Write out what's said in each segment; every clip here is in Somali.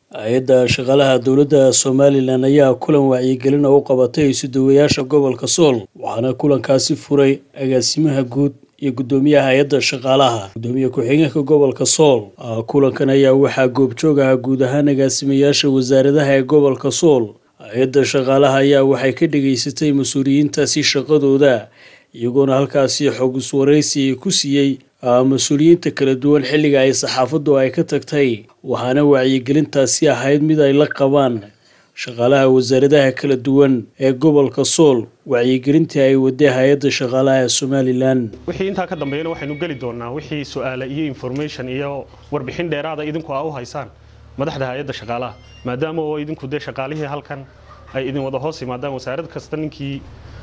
hay-adda shaqaalaha dowladda somalilan ayaa kulan wacyigelin oo u qabatay isuduwayaasha gobolka sool waxaana kulankaasi furay agaasimaha guud iyo guddoomiyaha hay-adda shaqaalaha guddoomiye ku-xigeenka gobolka sool kulankan ayaa waxaa goobjoog aha guud ahaan agaasimayaasha wasaaradaha ee gobolka sool hay-adda shaqaalaha ayaa waxay ka dhageysatay mas-uuliyiintaasi shaqadooda iyagoona halkaasi xog iswaraysi ku siiyey mas-uuliyiinta kala duwan xilliga ay saxaafaddu ay ka tagtay waxaana wacyigelintaasi ahayd mid ay la qabaan shaqaalaha wasaaradaha kala duwan ee gobolka sool wacyigelintii ay waday hay-adda shaqaalaha ee somalilan wixii intaa ka dambeeyana waxaynu geli doonaa wixii su-aale iyo information iyo warbixin dheeraada idinku aa u haysaan madaxda hay-adda shaqaalaha maadaama oo idinku dee shaqaalihii halkan ay idin wada hoos yimaadaan wasaarad kasta ninkii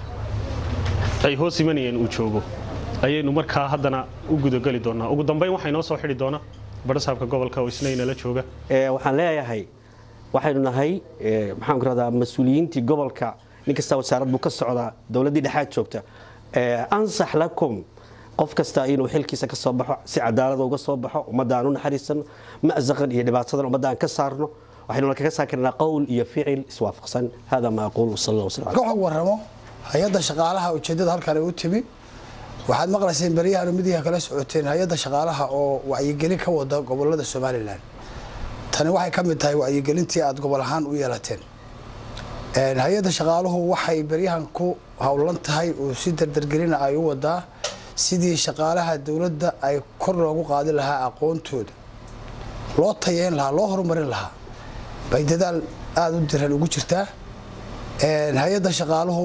ay hoos imanayeen uu joogo ayaynu markaa haddana u gudageli doonaa ugu dambeyn waxaa inoo soo xidhi doona barasaabka gobolka oo isna inala jooga waxaan leeyahay waxaynu nahay maxaan ku rahdaa mas-uuliyiintii gobolka nin kasta wasaarad buu ka socdaa dowladdii dhexaad joogta ansax lakum qof kasta inuu xilkiisa ka soo baxo si cadaalada uga soo baxo ummadda aan u naxariisano ma'saqan iyo dhibaatadan ummadda aan ka saarno waxaynu kaga saar karnaa qowl iyo ficil iswaafaqsan hada ma aquul wasal allah waslam ka xog warramo hay-adda shaqaalaha ujeeddada halkan ay u timi waxaad maqlayseen beryahan midiha kala socoteen hay-adda shaqaalaha oo wacyigelin ka wada gobolada somalilan tani waxay ka mid tahay wacyigelintii aada gobol ahaan u yeelateen hay-adda shaqaaluhu waxay beryahan ku howlan tahay oo si dardargelina ay u wadaa sidii shaqaalaha dowladda ay kor loogu qaadi lahaa aqoontooda loo tayeyn lahaa loo horumarin lahaa bay dadaal aada u diran ugu jirtaa hay-adda shaqaaluhu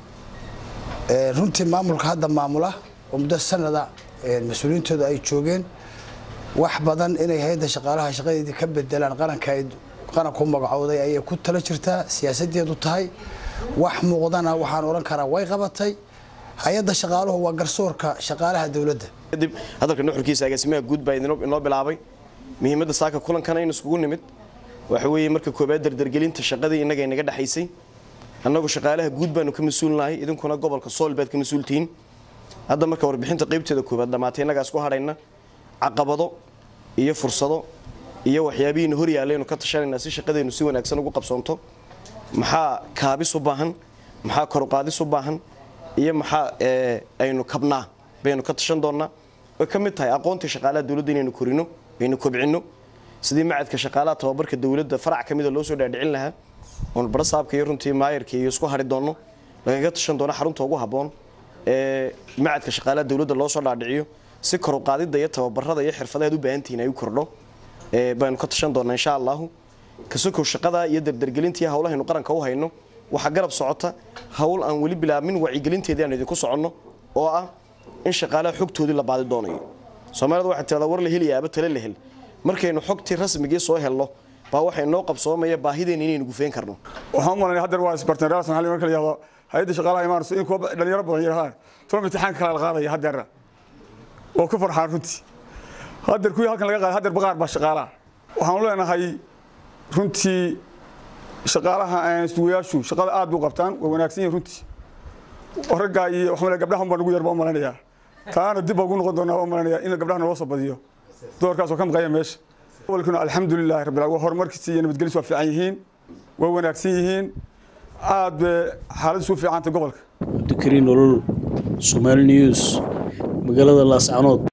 runtii maamulka hadda maamula oo muddo sanada mas-uuliyiintooda ay joogeen wax badan inay hay-adda shaqaalaha shaqadeedii ka bedelaan qaranka qaranku magacooday ayay ku tala jirtaa siyaasadeedu tahay wax muuqdana waxaan odhan karaa way qabatay hay-adda shaqaaluhu waa garsoorka shaqaalaha dowladda kadib hadalka nuxurkiisa agaasimaha guud baa inoo bilaabay muhiimadda saaka kulankana in iskugu nimid waxa weeye marka koobaad dardargelinta shaqadii innaga inaga dhexaysay annagu shaqaalaha guud baanu ka mas-uulnahay idinkuna gobolka sool baad ka mas-uultihiin hadda marka warbixinta qaybteeda koobaad dhammaatay innagaa isku hadhayna caqabado iyo fursado iyo waxyaabihiina hor yaallaynu ka tashanaynaa si shaqadeennu si wanaagsan ugu qabsoonto maxaa kaabis u baahan maxaa koruqaadis u baahan iyo maxaa aynu kabnaa baynu ka tashan doonnaa way ka mid tahay aqoontii shaqaalaha dowladda inaynu korino aynu kobcinno sidii macadka shaqaalaha tababarka dowladda farac ka mida loo soo dhaadhicin lahaa oon barasaabka iyo runtii maayarka iyo isku hadhi doonno lagaga tashan doono xarunta ugu habboon ee macadka shaqaalaha dowladda loo soo dhaadhiciyo si koruqaadidda iyo tababarada iyo xirfadaheed u baahantihiin ay u kordho baynu ka tashan doonnaa insha allahu kasokow shaqada iyo dardargelintii howlahaynu qaranka u hayno waxaa garab socota howl aan weli bilaabmin wacyigelinteedii aan idinku soconno oo ah in shaqaalaha xogtoodii la baadi doonayo soomaalida waxay tiradaa war la helayaaba tale la hel markaynu xogtii rasmigii soo helno baa waxay noo qabsoomaya baahideena inaynu gufeen karno waxaan u malanaya hadeer waa isbarteen raas maxalli marka la yihahdo hay-adda shaqaalaha imaanayso in kuwa dhalinyaro badan yarahaan tuma imtixaanka kale la qaadaya hadeerna oo ku farxaan runtii hadeer kuwii halkan laga qaaday hadeer baqaar baa shaqaalaha waxaan u leenahay runtii shaqaalaha sugayaashu shaqada aad buu qabtaan waa wanaagsan yihin runtii raggaa iyo waxaa gabdhaha baa nagu yar baa u malanaya taana dib baa ugu noqon doonaa baa malanaya in gabdhaha naloo soo badiyo doorkaas oo ka maqaya meesha gobolkuna alxamdulilahi rabbil waa horumarkiisa iyo nabadgelis waa fiican yihiin waa wanaagsan yihiin aad bay xaaladdiisu u fiicantay gobolka cabdikariin olol somaali news magaalada laascanood